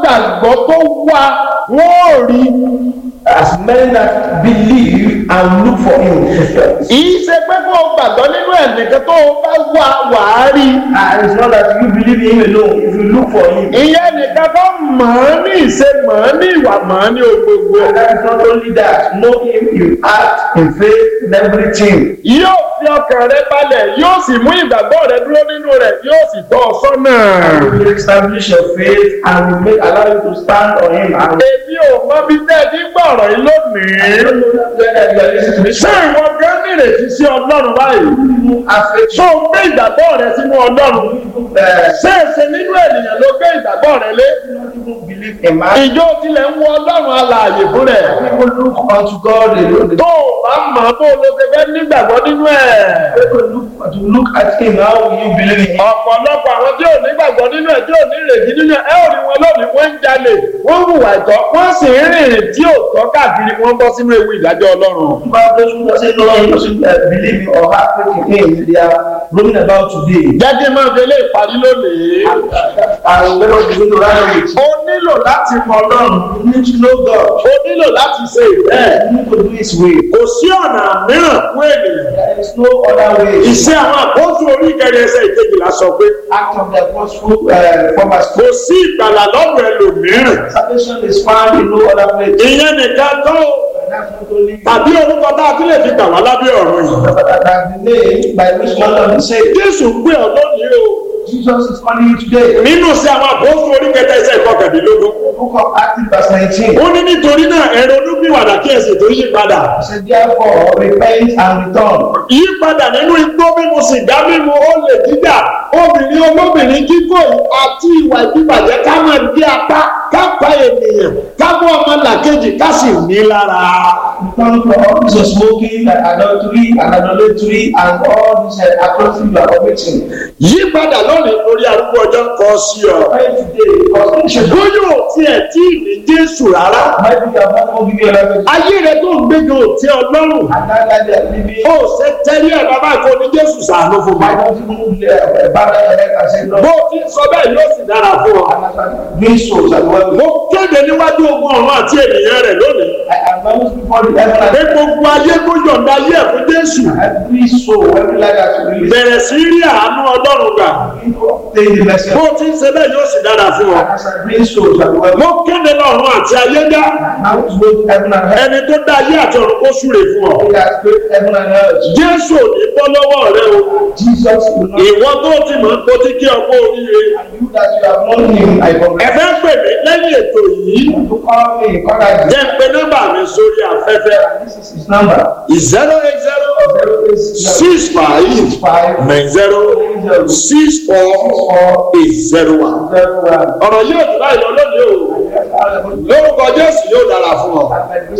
gbàgbọ́ tó wá wọ́n ò rí As many that believe and look for him. kìí ṣe pé kó o gbàgbọ́ nínú ẹ̀ nìkan tó o bá wà wàá rí and it's not that you believe in him alone. If you look for him, ìyẹn nìkan tó mọ̀ ọ́ ní ìṣe mọ̀ ọ́ ní ìwà mọ̀ ọ́ ní ohun gbogbo and that is not only that. Know him, you act in faith in everything. yóò fi ọkàn rẹ balẹ̀ yóò sì mú ìgbàgbọ́ rẹ dúró nínú rẹ̀ yóò sì tọ́ ọ sọ́nà. And he will establish your faith and will make allow you to stand on him. And èmi ò mọ bí tẹ́ ẹ ti ń gbọ́ ọ̀rọ̀ yìí lónìí. I don't know whether you are listening to this. ṣé ìwọ gan nírètí sí ọlọ́run báyìí? You have faith. ṣó o gbé ìgbàgbọ́ rẹ sínú ọlọ́run? Uh, ṣé èsè nínú ènìyàn ló gbé ìgbàgbọ́ rẹ lé? people believe in man. ìjọ tilẹ̀ ń wo ọlọ́run alààyè fún rẹ̀. People look unto God alone. tó o bá mọ̀ bó o ló ṣe fẹ́ nígbàgbọ́ nínú ẹ̀. People look to look at him. How will you believe in him? ọ̀pọ̀lọpọ̀ àwọn tí ò nígbàgbọ́ nínú ẹ̀ tí ò ní ìrètí nínú ẹ̀ ẹ́ ò rí wọn lónìí wọ́n ń jalè wọ́n ń hùwà ìtọ́ wọ́n sì ń rìnrìn tí ò tọ́ káàkiri wọ́n bọ́ sínú ewu ìdájọ́ ọlọ́run. About those who doesn't know him, doesn't uh, believe him or have faith in him, they are roaming about today. jẹ́ kí n máa fi eléyìí parí lónìí. And let us begin to run with. o nílò láti mọ ọlọ́run You need to know God. o nílò láti ṣe ìfẹ́ You need to do His way. kò sí ọ̀nà mìíràn fún ènìyàn. There is no other way. ìṣe àwọn àkóso orí ìkẹrẹ ẹsẹ̀ ìkejìlá sọ pé Act of the apostle uh, from us. kò sí ìgbàlà lọ́dọ̀ ẹlòmíràn. Salvation is found in no other place. ìyẹn nìkan tó And that's not only tàbí orúkọ tá a tún lè fi gbà wá lábẹ́ ọ̀run yìí. but that, that the name by which one of them say jésù gbé ọ lónìí o Jesus is calling you today. nínú sí àwọn àkóso orí kẹta ẹsẹ̀ ìkọkàndínlógún. Book of Acts verse 19. ó ní nítorí náà ẹ̀rọ olúgbìwàdà kí ẹ̀sìn tó yí padà. He said, therefore, repent and return. yípadà nínú igbó mímu sìgá mímu olè jíjà obìnrin olóbìnrin kíkó àti ìwà ìdíbàjẹ́ ká máa gbé apá ká pa ènìyàn ká mú ọmọ làkejì ká sì ní lára. Return from all this of smoking and adultery and idolatry and all this uh, atrocity you are committing. yípadà lónìí lórí arúgbó ọjọ́ kọ sí ọ. Repent today because you should bóyá ò tiẹ̀ tí ì ní jésù rárá. Maybe you have not forgiven your life. ayé rẹ tó ń gbégan ò tí ọ lọ́rùn. And that life they are living. ó ṣe tẹ́lẹ̀ ẹ̀ bàbá kò ní jésù sàánú fún mi. Why don't you move uh, back your head and say, bó no, o ti ń sọ bẹ́ẹ̀ yóò sì dára fún ọ. I'm not doing so. So well, mo kéde níwájú ogun ọ̀run àti ènìyàn rẹ̀ lónìí. I announce before the heaven pé and gbogbo ayé kó yọ̀ǹda ayé ẹ̀ fún jésù. every soul, every life that you release, bẹ̀rẹ̀ sí rí àánú ọlọ́run gbà. begin to obtain the blessing. bó o ti ń ṣe bẹ́ẹ̀ yóò sì dára fún ọ. And as I bring souls that well, mo kéde lọ́run àti ayé dá. now to both heaven and earth, ẹni tó dá ayé àti ọ̀run kó súre fún ọ. he has created heaven and earth. jésù ò ní bọ́ lọ́wọ́ rẹ o. Jesus will not, ìwọ tó ti mọ̀ kó ti kí ọkọ oríire. and you that you have known him, I ẹ congratulate fẹ́ pè mí lẹ́yìn ètò yìí. you. To call me, contact jẹ́ pé nọ́mbà mi sórí afẹ́fẹ́. This is his number. zero eight zero Zero eight zero six five five nine zero six four four eight zero one. zero one. ọ̀rọ̀ yóò dùn láì lọ lónìí o. lórúkọ jésù yóò dára fún ọ.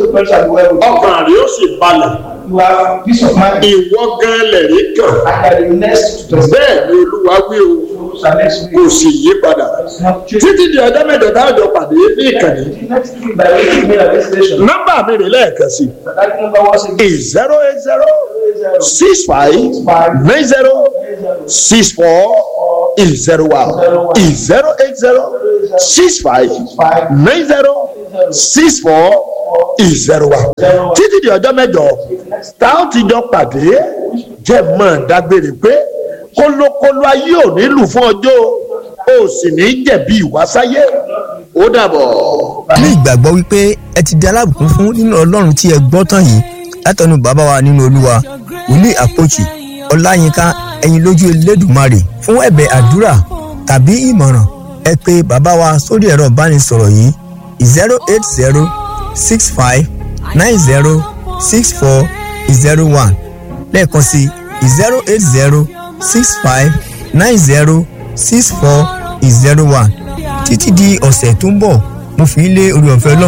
ọkàn rẹ yóò sì balẹ̀. You have peace of mind. ìwọ gan lẹ̀rí kàn. And that the next to the bẹ́ẹ̀ ni olúwa wí o next kò week. sì yí padà. It's not changed. títí di ọjọ́ mẹ́jọ táwọn pàdé ní ìkànnì. Next week, by the way, you made a destination. nọ́mbà mi rè lẹ́ẹ̀kan sí That number was i zero eight zero six five nine zero six four zero one zero eight zero six five nine zero six four zero one títí di ọjọ́ mẹ́jọ táwọn ti jọ pàdé jẹ́ mọ́ dágbére pé kólókóló ayé ò ní lù fún ọjọ́ o sì ní jẹ̀bi ìwásáyé ó dàbọ̀. ní ìgbàgbọ́ wípé ẹ ti di alábùkún fún nínú ọlọ́run tí ẹ gbọ́ tán yìí látọ̀nù bàbá wa nínú olúwa wòlíì àpòchì ọláyínká ẹ̀yin lójú elédùmarè fún ẹ̀bẹ̀ àdúrà tàbí ìmọ̀ràn ẹ pé bàbá wa sórí ẹ̀rọ ìbánisọ̀rọ̀ yìí zero eight zero six five nine zero six four zero one lẹ́ẹ̀kan sí zero eight zero six five nine zero six four zero one títí di ọ̀sẹ̀ tó ń bọ̀ mo fi ń lé orí ọ̀fẹ́ ọlọ́run